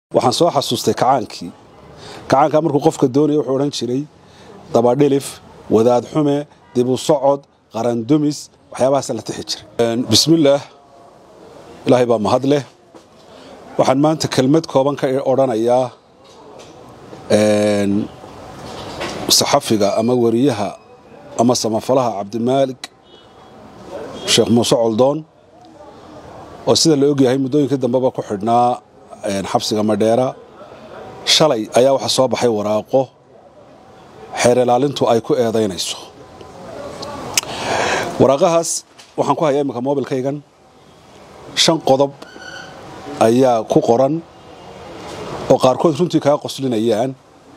waxaan soo xasuustay kacaankii kacaankaa markuu qofka doonaya wuxuu odhan jiray dabadhilif wadaad xume dibu socod qarandumis waxyaabahaasa la tixi jiray bismillaah ilaahay baa mahad leh waxaan maanta kelmad kooban ka odhanayaa saxafiga ama wariyaha ama samafalaha cabdimaalik sheekh muuse coldoon oo sida la ogyahay muddooyinkii dambeba ku xidhnaa xabsiga madheera shalay ayaa waxaa soo baxay waraaqo xeer ilaalintu ay ku eedaynayso waraaqahaas waxaan ku hayaa imminka mobilkaygan shan qodob ayaa ku qoran oo qaarkood runtii kaa qoslinayaan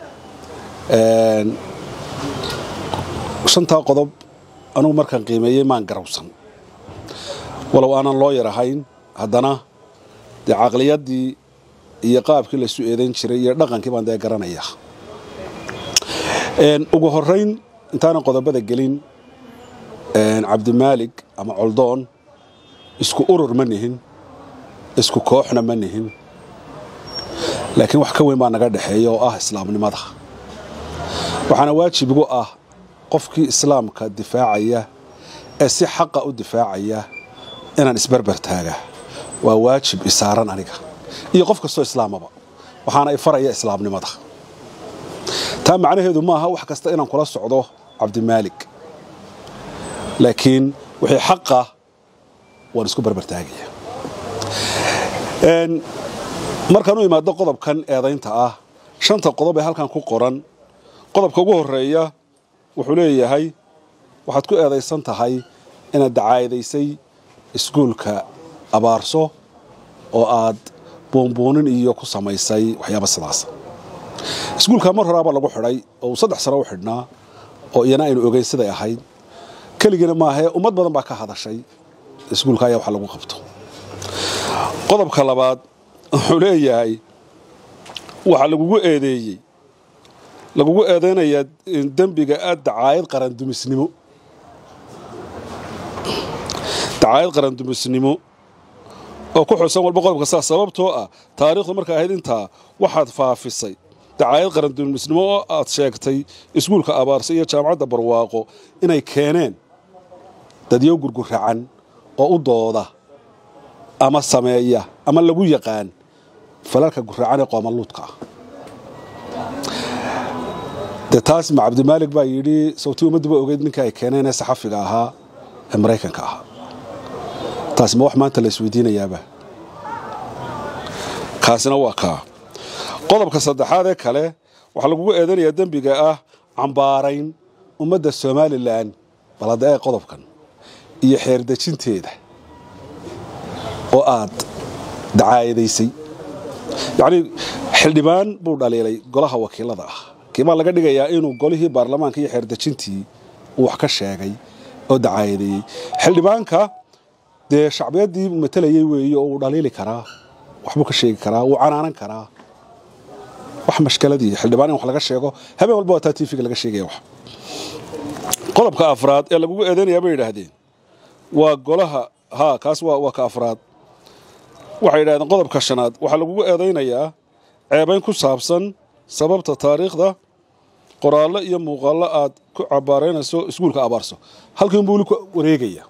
shantaa qodob anugu markaan qiimeeyey maan garawsan walow aanan loo yar ahayn haddana dee caqliyaddii iyo qaabkii laysu eedayn jiray iyo dhaqankii baan dee garanaya ugu horrayn intaanan qodobada gelin cabdimaalik ama coldoon isku urur ma nihin isku kooxna ma nihin laakiin wax ka weyn baa naga dhexeeya oo ah islaamnimada waxaana waajib igu ah qofkii islaamka difaacaya ee si xaqa u difaacaya inaan isbarbar taaga waa waajib isaaran aniga iyo qof kastoo islaamaba waxaana ifaraya islaamnimada taa macnaheedu maaha wax kasta inaan kula socdo cabdimaalik laakiin wixii xaqa waan isku barbartaagaya markaan u imaado qodobkan eedaynta ah shanta qodob ee halkan ku qoran qodobka ugu horeeya wuxuu leeyahay waxaad ku eedaysan tahay inaad dacaayadaysay iskuulka abaarso oo aad buunbuunin iyo ku samaysay waxyaaba sidaas iskuulka mar horaabaa lagu xidhay oo uu saddex sano u xidhnaa oo iyana aynu ogeyn siday ahayd keligiina maahee ummad badan baa ka hadashay iskuulka ayaa wax lagu qabto qodobka labaad wuxuu leeyahay waxaa lagugu eedeeyey lagugu eedaynayaa dembiga aad dacaayad qarandumisnimo dacaayad qarandumisnimo oo ku xusan walba qodobka saa sababtoo ah taariikhdu marka ahayd intaa waxaad faafisay dacaayad qarandumisnimo oo aad sheegtay iskuulka abaarsa iyo jaamacadda barwaaqo inay keeneen dadyo gurguracan oo u dooda ama sameeya ama lagu yaqaan falalka guracan ee qoomaluudka ah dee taas ma cabdimaalik baa yidhi sawtii ummadduba ogeyd ninka ay keeneen ee saxafiga ahaa ee maraykanka ahaa taasi ma wax maanta la isweydiinayaaba kaasina waa kaa qodobka saddexaad ee kale waxaa lagugu eedanayaa dembiga ah cambaarayn ummadda somalilan balade ee qodobkan iyo xeerdejinteeda oo aad dacaayadaysay yacnii xildhibaan buu dhaliilay golaha wakiilada ah kiibaa laga dhigayaa inuu golihii baarlamaanka iyo xeerdejintii uu wax ka sheegay oo dacaayadeeyey xildhibaanka dee shacbiyaddii matalayey weeye oo uu dhaliili karaa waxbuu ka sheegi karaa wuu canaanan karaa wax mashkaladii xildhibaan in wax laga sheego habeen walba waa taa tiifiga laga sheegaya wax qodobka afraad ee lagugu eedaynayaa bay yidhaahdeen waa golaha haa kaas waa ka afraad waxay yidhahdeen qodobka shanaad waxaa lagugu eedaynayaa ceebayn ku saabsan sababta taariikhda qoraallo iyo muuqaallo aad ku cabaaraynayso iskuulka abaarso halkiinbuu weli ku wareegaya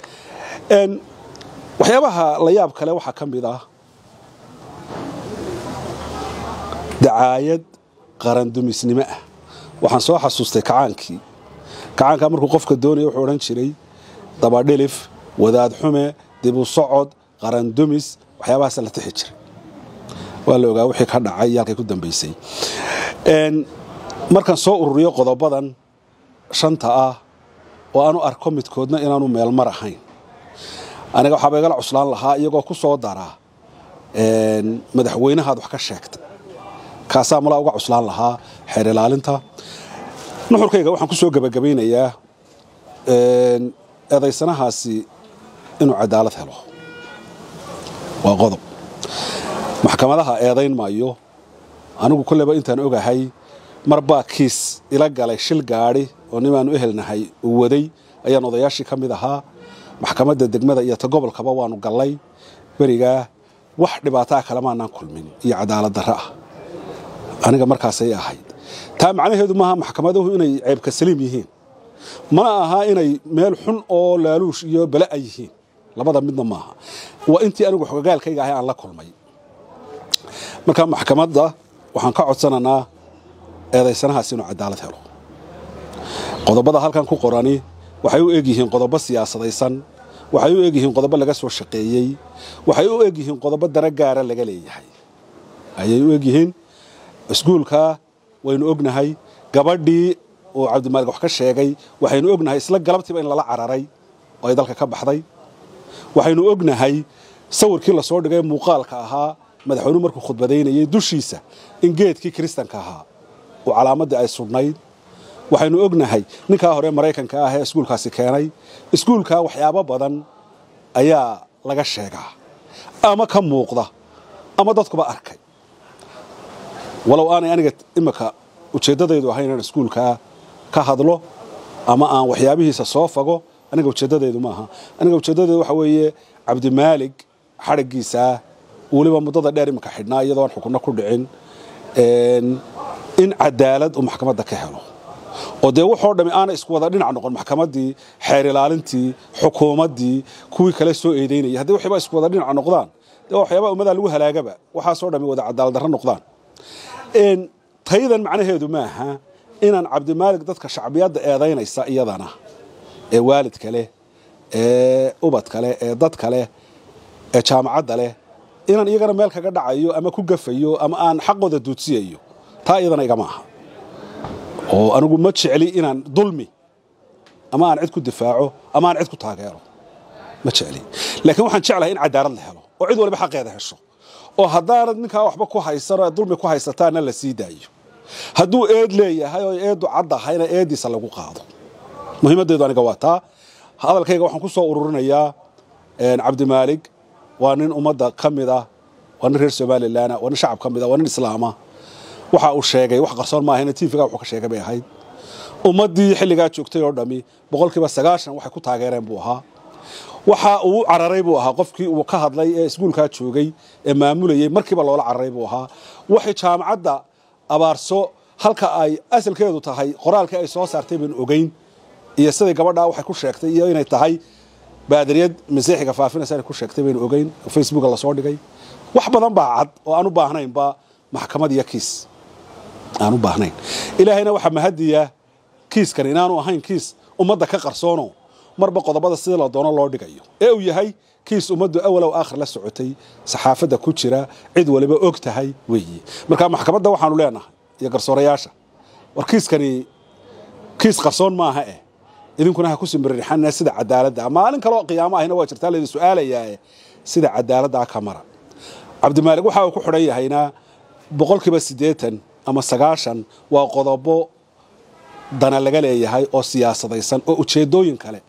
waxyaabaha la yaab kale waxaa ka mid ah dacaayad qarandumisnimo ah waxaan soo xasuustay kacaankii kacaankaa markuu qofka doonaya wuxuu odhan jiray dabadhilif wadaad xume dibu socod qarandumis waxyaabahaasa la tixi jiray waa la ogaa wixii ka dhacay iyo halkay ku dambaysay markaan soo ururiyo qodobadan shanta ah oo aanu arko midkoodna inaanu meelmar ahayn aniga waxaaba igala cuslaan lahaa iyagoo ku soo daraa madaxweynahaad wax ka sheegtay kaasaa malaa uga cuslaan lahaa xeer ilaalinta nuxurkayga waxaan ku soo gebagabaynayaa eedaysanahaasi inuu cadaalad helo waa qodob maxkamadaha eedayn maayo anigu kolleyba intaan ogahay mar baa kiis ila galay shil gaadhi oo nimaanu ehelnahay uu waday ayaan odayaashii ka mid ahaa maxkamadda degmada iyo ta gobolkaba waanu gallay berigaa wax dhibaataa kalemaanaan kulmin iyo cadaalad darro ah aniga markaasay ahayd taa macnaheedu maaha maxkamaduhu inay ceebka saliim yihiin mana aha inay meel xun oo laaluush iyo bala a yihiin labada midna maaha waa intii anigu xogagaalkayga ahay aan la kulmay marka maxkamadda waxaan ka codsananaa eedaysanahaas inuu cadaalad helo qodobada halkan ku qorani waxay u eg yihiin qodobo siyaasadaysan waxay u eg yihiin qodobo laga soo shaqeeyey waxay u eg yihiin qodobo dana gaara laga leeyahay ayay u eg yihiin iskuulka waynu ognahay gabadhii oo cabdimaalig wax ka sheegay waxaynu ognahay isla galabtiiba in lala cararay oo ay dalka ka baxday waxaynu ognahay sawirkii lasoo dhigay muuqaalka ahaa madaxweynuhu markuu khudbadaynayay dushiisa in geedkii kiristanka ahaa oo calaamaddii ay sudhnayd waxaynu ognahay ninkaa hore maraykanka ah ee iskuulkaasi keenay iskuulkaa waxyaabo badan ayaa laga sheegaa ama ka muuqda ama dadkuba arkay walow aanay aniga imika ujeeddadaydu ahayn inaan iskuulkaa ka hadlo ama aan waxyaabihiisa soo fago aniga ujeeddadaydu maaha aniga ujeeddadaydu waxa weeye cabdimaalig xadhiggiisaa weliba muddada dheer imika xidhnaa iyadoo aan xukunno ku dhicin in cadaalad uu maxkamadda ka helo oo dee waxoo dhammi aana isku wada dhinac noqon maxkamaddii xeer ilaalintii xukuumaddii kuwii kale soo eedaynayay haddii waxyaba isku wada dhinac noqdaan dee waxyaabaa ummadaa lagu halaagaba waxaasoo dhammi wada cadaalad darro noqdaan taydan macnaheedu maaha inaan cabdimaalig dadka shacbiyadda eedaynaysa iyadana ee waalidka leh ee ubadka leh ee dadka leh ee jaamacadda leh inaan iyagana meel kaga dhacayo ama ku gafayo ama aan xaqooda duudsiyayo taa iyadana igama aha oo anigu ma jecli inaan dulmi ama aan cid ku difaaco ama aan cid ku taageero ma jecli laakiin waxaan jeclahay in cadaalad la helo oo cid waliba xaqeeda hesho oo haddaanad ninkaa waxba ku haysan oo dulmi ku haysataana la sii daayo hadduu eed leeyahay oo eeddu caddahayna eeddiisa lagu qaado muhiimaddeedu aniga waa taa hadalkayga waxaan ku soo ururinayaa cabdimaalig waa nin ummadda ka mid ah waa nin reer somalilan waa nin shacab ka mid ah waa nin islaama waxa uu sheegay wax qarsoon maahayna tiifiga wuxuu ka sheegay bay ahayd ummaddii xilligaa joogtay oo dhammi boqolkiiba sagaashan waxay ku taageereen buu ahaa waxa uu cararay buu ahaa qofkii uu ka hadlay ee iskuulkaa joogay ee maamulayey markiiba loola cararay buu ahaa waxay jaamacadda abaarso halka ay asalkeedu tahay qoraalkii ay soo saartay baan ogeyn iyo siday gabadhaa waxay ku sheegtay iyo inay tahay baadariyad masiixiga faafinaysa inay ku sheegtay baynu ogeyn oo facebooka lasoo dhigay wax badan baa cad oo aan u baahnaynba maxkamad iyo kiis aan u baahnayn ilaahayna waxaa mahadiya kiiskan inaanu ahayn kiis ummadda ka qarsoono marba qodobada sidii la doono loo dhigayo ee uu yahay kiis ummaddu awalow aakhir la socotay saxaafadda ku jira cid waliba og tahay weeye marka maxkamadda waxaanu leenahay iyo garsoorayaasha war kiiskani kiis qarsoon maaha eh idinkuna ha ku simirixanina sida cadaaladda maalin kaloo qiyaamo ahina waa jirtaa laydin su-aalayaa sida cadaaladdaa ka mara cabdimaalig waxa uu ku xidhan yahayna boqolkiiba siddeetan ama sagaashan waa qodobo dana laga leeyahay oo siyaasadaysan oo ujeeddooyin kale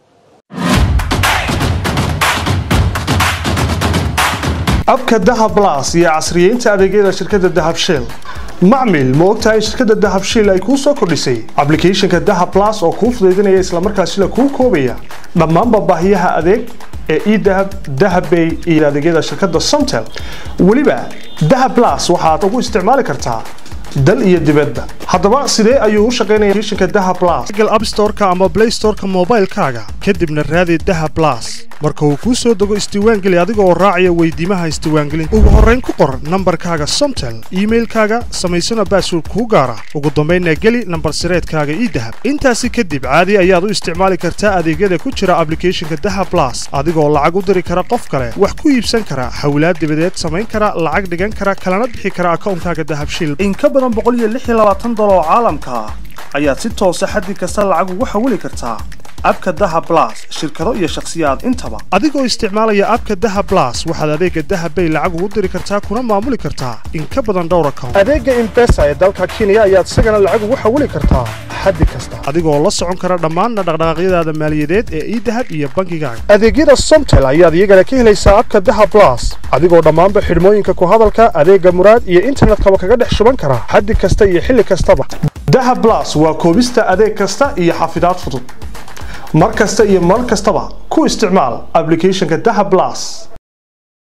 abka dahab las iyo casriyeynta adeegyada shirkadda dahab shell macmil ma ogtahay shirkadda dahab shell ay kuu soo kordhisay ablicathonka dahab las oo kuu fudaydinaya islamarkaasila kuu koobaya dhammaanba baahiyaha adeeg ee edahab dahabbay iyo adeegyada shirkadda somtel weliba dahab las waxaad ugu isticmaali kartaa dal iyo dibadba haddaba sidee ayuu u shaqaynaya applicationka dahab plus google app store-ka ama play store-ka moobaylkaaga kadibna raadi dahab plus marka uu kuu soo dego isdiiwaangeli adiga oo raacaya weydiimaha isdiiwaangelinta ugu horrayn ku qor nambarkaaga somtel iimailkaaga samaysana baasword kuu gaara ugu dambaynna geli nambar sireedkaaga ii dahab intaasi kadib caadi ayaad u isticmaali kartaa adeegyada ku jira ablicathonka dahab plus adigoo lacag u diri kara qof kale wax ku iibsan kara hawlaad dibadeed samayn kara lacag dhigan kara kalana bixi kara akawnkaaga dahabshil dolar oo caalamka ah ayaad si toosa xaddi kasta lacag ugu xawili kartaa abka daha blas shirkado iyo shakhsiyaad intaba adigoo isticmaalaya abka daha blas waxaad adeega dahabbay lacag ugu diri kartaa kuna maamuli kartaa in ka badan dhowr account adeega imbesa ee dalka kenya ayaad isagana lacag ugu xawili kartaa xaddi kasta adigoo la socon kara dhammaanna dhaqdhaqaaqyadaada maaliyadeed ee idahab iyo bankigaaga adeegyada somtel ayaad iyagana ka helaysaa abka daha blas adigoo dhammaanba xidhmooyinka ku hadalka adeega muraad iyo internetkaba kaga dhex shuban kara xaddi kasta iyo xilli kastaba daha blas waa koobista adeeg kasta iyo xafidaad fudud mar kasta iyo mar kastaba ku isticmaal ablicathonka daha blas